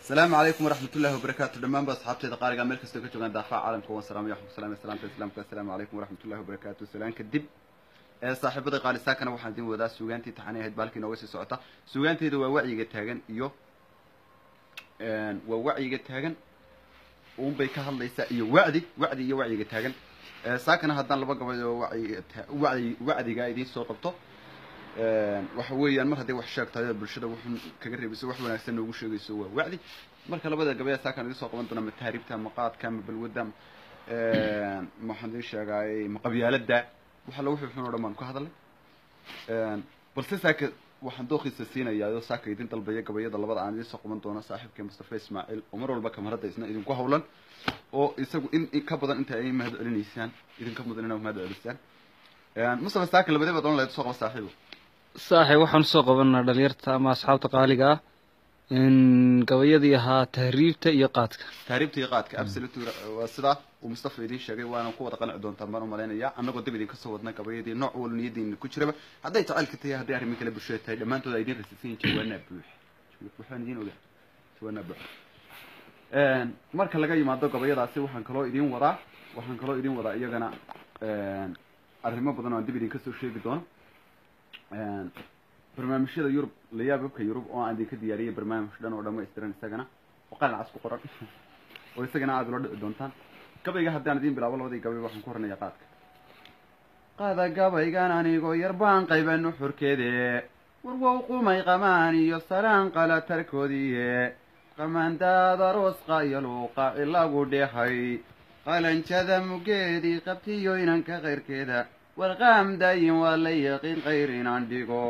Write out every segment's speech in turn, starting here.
asalaamu calaykum waraxmat ullahi wabarakaatu dhammaanba asxaabteeda qaaliga meel kastoo ka joogaan daafaca caalamka waan salaamaya waxaan ku salaamaya salaamta islaamka assalaamu calaykum waraxmat ullahi wabarakaatu salaan kadib ee saaxiibada qaalisaakana waxaan idin wadaa suugaantii taxanay ahayd baalkii nooga sii socota suugaanteeda waa wacyiga taagan iyo waa wacyiga taagan unbay ka hadlaysaa iyo wacdi wacdi iyo wacyiga taagan saakana haddaan laba gabad oo wacyiga wacdi wacdiga idiin soo qabto waxa weeyaan mar hadday wax sheegtahay bulshada wuxun kaga reebayso wax wanaagsan noogu sheegayso waa wacdi marka labada gabaya saakaan idin soo qaban doona ma taariibta ma qaadka ma balwadda maxaan idin sheegaay ma qabyaalada waxa la wuxuu xun o dhan baan ka hadalay balse saaka waxaan dooqiisa siinayaa saaka idin dalbaya gabayada labada aan idin soo qaban doono saaxiibkii mustafa ismaaciil oo mar walba kamarada isna idinku hawlan oo isagu in ka badan inta ay mahad celinaysaan idinka mudan inaa mahad celisaan mustafa saaka labadaba doon lahayd soo qaba saaxiibo saaxib waxaan usoo qabanaa dhalinyarta ama asxaabta qaaliga ah gabayadii ahaa tahriibta iyo qaadka tahriibta iyo qaadka absolute waa sidaa uu mustafa idiin sheegay waana ku wada qanci doontaan baan umalaynaya annagoo dib idinka soo wadna gabayadii nooc walba niyadiina ku jiraba hadday jacaylka tahay hadday arrimo kale bulshada tahay dhammaantood ay idin rasisan yihin jawaanaa buux waxaan idiin ogaa jawaanaa buux marka laga yimaado gabayadaasi waxaan kaloo idin wadaa waxaan kaloo idin wadaa iyagana arrimo badan oo aan dib idinka soo sheegi doono barnaamijyada yurub layaababka yurub oo aan idinka diyaariyay barnaamij dhan oo dhamaystiran isagana oo qalin cas ku qoran oo isagana aada ula dhici doontaan gabayga haddaan idiin bilaabo labadii gabay waxaan ku hornaya qaadka qaada gabaygan anigoo yar baan qaybanu xurkeede warwow qumay qamaan iyo salaan qala tarkoodiiye qamandaada roosqa iyo luuqa ilagu dheehay qalanjada mugeedii qabtiyo inanka kayrkeeda warqaam daayin waa la yaqiin qayr inaan dhigo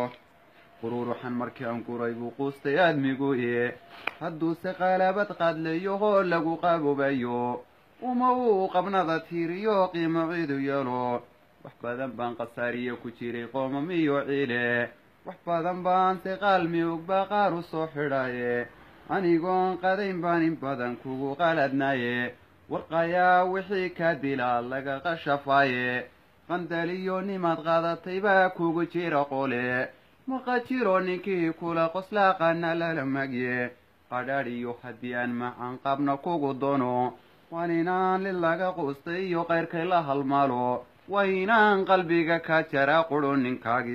qururuxan markii aan guray buu quustay aadmiguye hadduuse qaalabad qaadlayahoo lagu qabobayo uma uu qabnada tiiriyo qiimo ciidu yeelo wax badan baan khasaariye ku jiray qoomamiyo ciile wax badan baan se qaalmi ogbaa qaar u soo xidhaye anigoon qadayn baan in badan kugu qaladnaye warqayaa wixii ka dilaa laga qashafaaye qandaliyo nimaad qaadatay baa kugu jira qole maqa jiro ninkii kula qoslaaqana lala magye qadhaadhiyo haddii aan macan qabna kugu doono waan inaan lid laga quustay iyo qayrkay la halmaalo waa inaan qalbiga ka jara qudho ninkaagi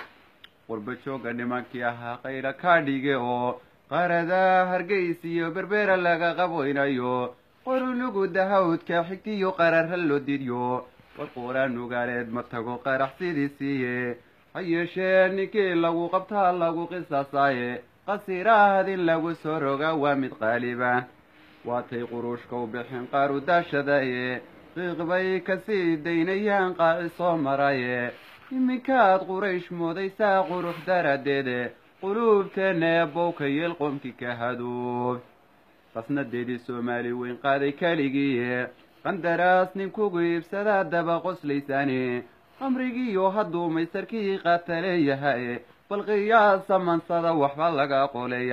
qurba joogga nimankii ahaa qayla kaa dhige oo qaaradaa hargays iyo berbera laga qaboynayo qorulugu dahawdka xigtiyo qararra loo didyo warquuraan nugaaleed ma tago qarax sidii siiye ha yeeshee ninkii lagu qabtaa lagu qisaasaaye qasiraahad in lagu soo rogaa waa mid qaaliba waatay quruushka u bixin qaaru daashadaye qiiq bay kasii daynayaan qaaci soo maraye iminkaad quraysh moodaysaa qurux daradeede quluubteenna eebowka yeel qoomkii ka hadoob qasnadeedii soomaali weyn qaaday keligiiye qandaraas ninkugu iibsadaa daba qoslaysaane qamrigiiyo hadduu maysarkii qaata leeyahaye bal qiyaasa mansada waxba laga qoleeya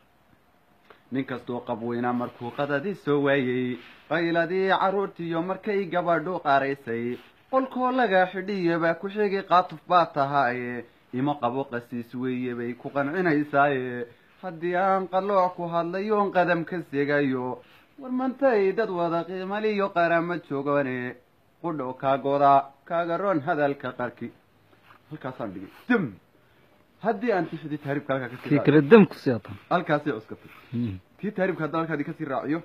nin kastoo qabweyna markuu qadadii soo waayey qayladii carruurtiiyo markay gabadhu qaraysay qolkoo laga xidhiya baa ku xigi qaatuf baa tahaaye ima qabo qasiis weeye bay ku qancinaysaaye haddii aan qalooc ku hadlayoon qadam ka segayo war mantay dad wada qiimaliyo qarama joogane qudho kaagoda kaagaroon hadalka qarki halkaasaan dhigay dam haddii aan tixdii taariibka halkaa kasii kii kale dam kusii atan halkaasay cuskatay tii taariibka haddaan halkaadi kasii raaciyo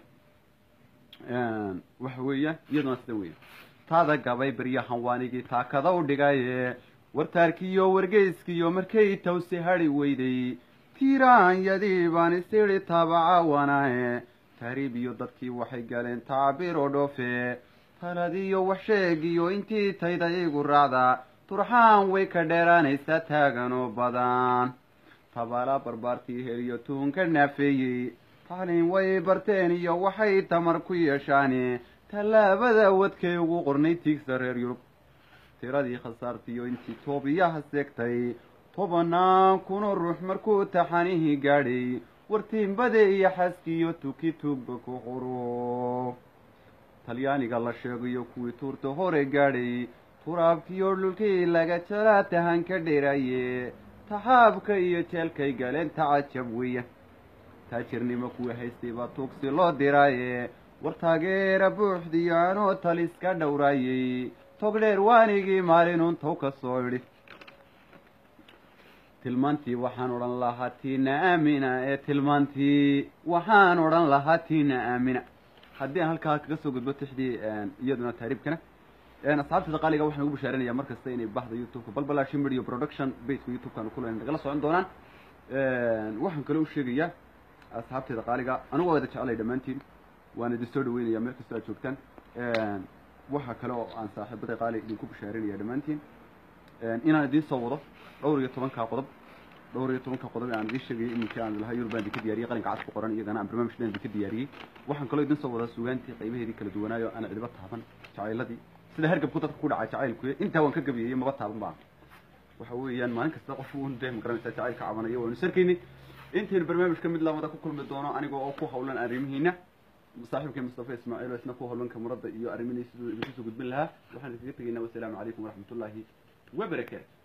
waxa weeyaan iyaduna sida weya taada gabay beryahan waanigii taakada u dhigaye wartaarkiiyo wargeyskiiyo markay tawsi hadhi weyday tiiraanyadii baan isiri taabacaawanaaye taariib iyo dadkii waxay galeen tacbiir oo dhoofe taladiyo wax sheegiyo intii tayda igu raacda turxaan way ka dheeraanaysaa taagan oo badan tabaala barbaartii heliyo tuunka naafeeyey tacliin way barteen iyo waxay tamar ku yeeshaane tallaabada wadkay ugu qornay tiigsa reer yurub tiradii khasaartiiyo intii toobiyaha seegtay tobanaan kunoo ruux markuu taxanihii gaadhay wartiimbade iyo xaskiiyo tuki tuugba ku quro talyaaniga la sheegayo kuwii tuurta hore gaadhay turaabkiyo dhulkii laga jaraa tahan ka dheeraaye taxaabka iyo jeelkay galeen tacajab weya taajirnimo kuwii haystay baa tuugsi loo diraaye war taageera buuxdiyo anoo taliska dhowraayey tog dheer waanigii maalinun tow ka soo idhi tilmaantii waxaan odhan lahaa tiina aamina ee tilmaantii waxaan odhan lahaa tiina aamina haddii aan halkaa kaga soo gudbo tixdii iyaduna taariibkana asxaabtada qaaliga waxaan ugu bashaaranaya mar kasta inay bahda youtubeka balbalashi medio production baseka youtube-kan kulan nagala socon doonaan waxaan kaloo u sheegayaa asxaabteeda qaaliga anigu waa wada jecelay dhammaantiin waan idin soo dhaweynaya meel kastoo aad joogtaan waxa kale oo aan saaxiibada qaali idinku bashaarinaya dhammaantiin inaan idiin soo wado dhowr iyo tobankaa qodob dhowr iyo tobanka qodob aan idiin sheegayay iminkii aan lahaa yurub baan idinka diyaariyey qalinka cas ku qoran iyagana aan barnaamij dhan idinka diyaariyey waxaan kaloo idiin soo wadaa sugaantii qaybaheedii kala duwanaayo aan cidiba taaban jacayladii sida hergabku dadka ku dhacay jacaylku intaa waan ka gabiyey maba taaban baan waxa weeyaan maalin kasta qof un dee magaranaysaa jacayl ka cabanaya waanu sarkayni intaynu barnaamijka mid lamada ku kulmi doono aniga oo ku hawlan arrimihiina saaxiibkay mustafa ismaaciil oo isna ku hawlanka muradda iyo arrimihiisa siduu idinku soo gudbin lahaa waxaan idinkaga tegaynaa wasalaamu calaykum waraxmatullaahi wabarakaatu